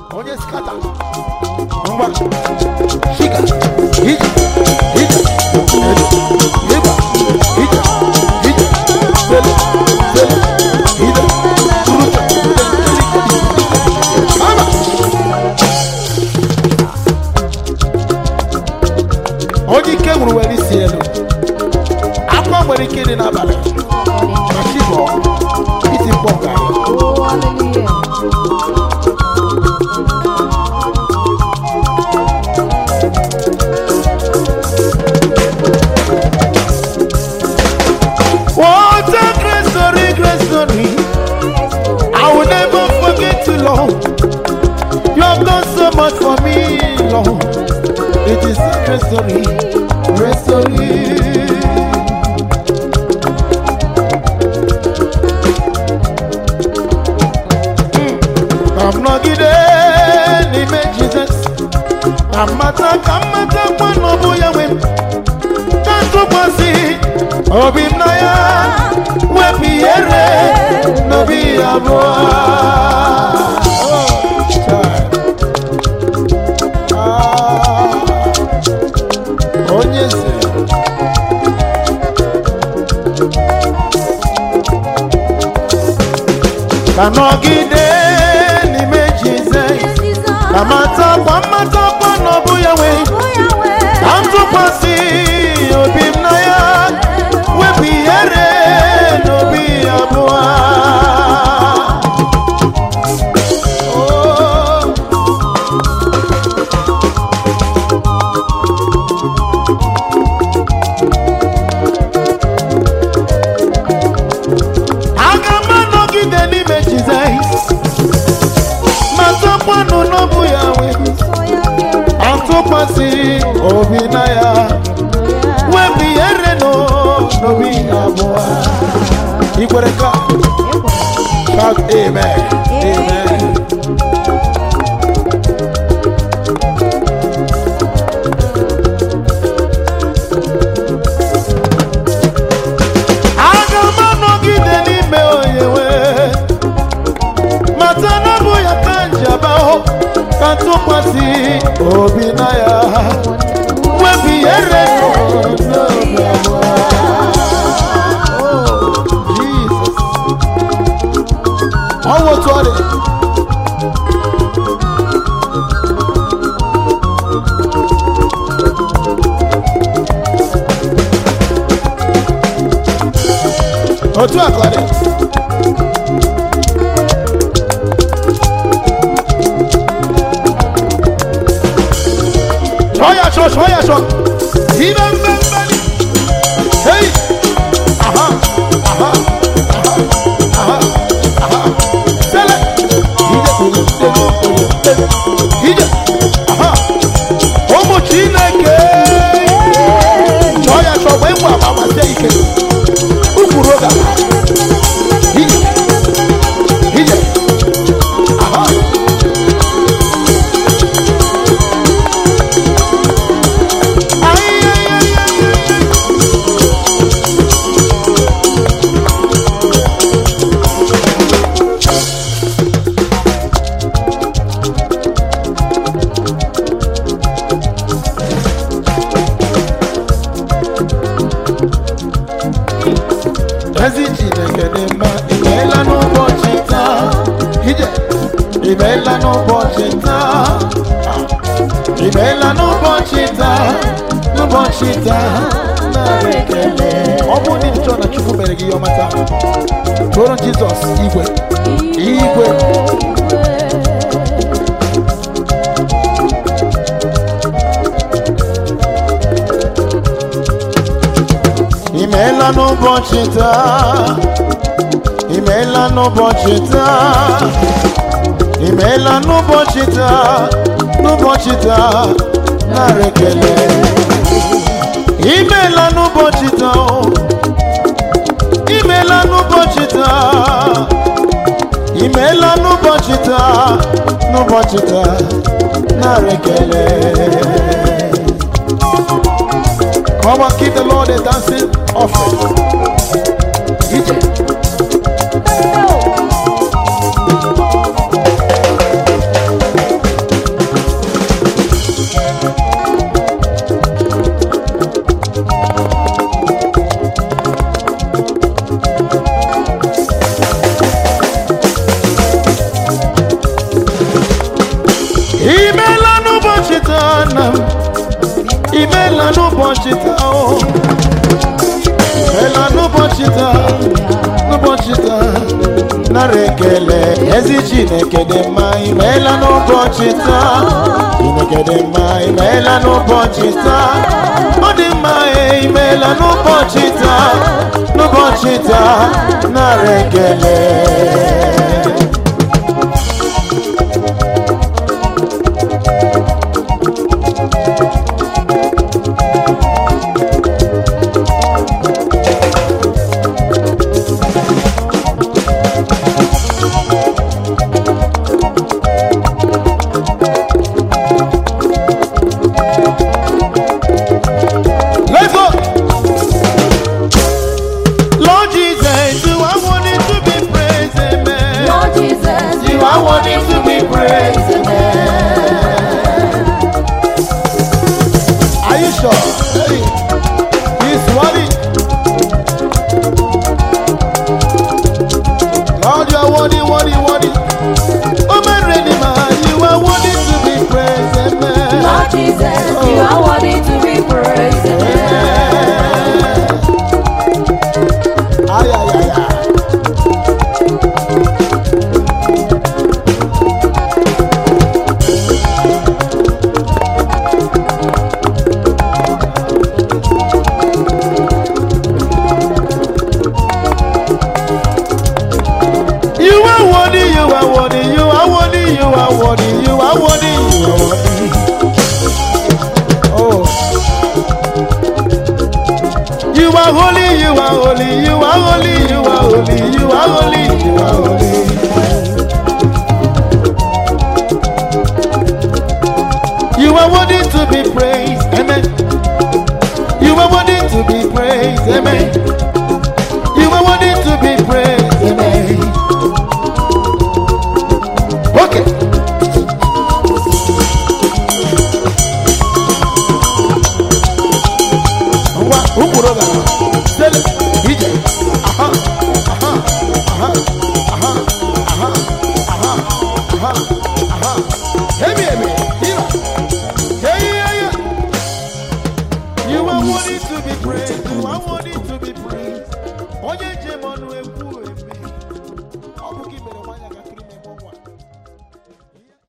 onye skata ngwa shika ije ije ede ịgba ije ije sele sele ide turuta ama onye ike nwụrụ were isi elu akwa nwere ike ịdị n'abalị ma chi bụ iti mkpọ nke anyị Oh, hallelujah. What a great story, great story. I will never forget you, Lord. You have done so much for me, Lord. It is a great story, great story. I'm not getting n'ime Jesus. Amata ka mmata kwa n'ọbụ ya nwe m. Ka ntụkwasị obi m na ya wepụ ihere n'obi abụọ. Oh, child. Ah, Onye eze. Ka nọgide n'ime Jizọs. Ka matakwa mmatakwa n'ọbụ ya nwe ka m tụkwasị obi m na ya wepụ ihere n'obi abụọ Oh. aga m anọgide n'ime Jizọs ma tọkwanụ n'ọbụ ya nwe atụkwasị obi na ya wepụ ihere nọ n'obi abụọ ikwere ka shout amen amen aga m anọgide n'ime onyewe mata na bụ ya ka njaba hụ ka tụkwasị obi na ya wepụ ihere nọ n'obi abụọ Oh, Jesus. Ọ wụ otu ọ dị. otu a ka ọ dị. Chọọ ya chọọ, chọọ ya chọọ. Ibe mbe mbe dị. Hey! Aha! Aha! Aha! Aha! Aha! Sele! Ije! Ije! Ije! Aha! Ụmụ Chineke! Chọọ ya chọọ, wee ngwa agbasie ike. Ukwuru oge a. Ije! Ije! Aha! Ay, ay, ay, ay, ay, ay. ezi chineke dị mma imeela n'ụbọchị taa ije imeela n'ụbọchị taa imeela n'ụbọchị taa n'ụbọchị taa nara ekele ọ bụ ndị nchọ na chukwu mere gị ihe ọma taa tụọrọ jizọs igwe igwe imeela n'ụbọchị taa imeela n'ụbọchị taa imeela n'ụbọchị taa n'ụbọchị taa nara ekele imeela n'ụbọchị taa o. imeela n'ụbọchị taa imeela n'ụbọchị taa n'ụbọchị taa nara ekele Come on, give the Lord a dancing offering. Ije. imela n'ụbọchị taa o imela n'ụbọchị taa n'ụbọchị taa nara ekele ezi chineke dị mma imeela n'ụbọchị taa chineke dị mma imeela n'ụbọchị taa ọ dị mma e imeela n'ụbọchị taa n'ụbọchị taa nara ekele Let's go. Lord Jesus, you are worthy to be praised, amen. Lord Jesus, You are worthy to be praised, Are you sure? Hey, he's worthy. Lord, you are worthy, worthy, worthy. Oh, my Redeemer, you are worthy to be praised, amen. Lord Jesus, you are worthy to be praised. Ay, ay, ay, ay. You are worthy, you are worthy, you are worthy, you are worthy, you are worthy, you are worthy. Oh. You are holy, you are holy, you are holy, you are holy, you are holy, you are holy. You are worthy to be praised, amen. You are worthy to be praised, amen. You are worthy to be praised, amen. Okay. ngwa ụkwụrụ gara sele ije aha aha aha aha aha aha aha aha emi emi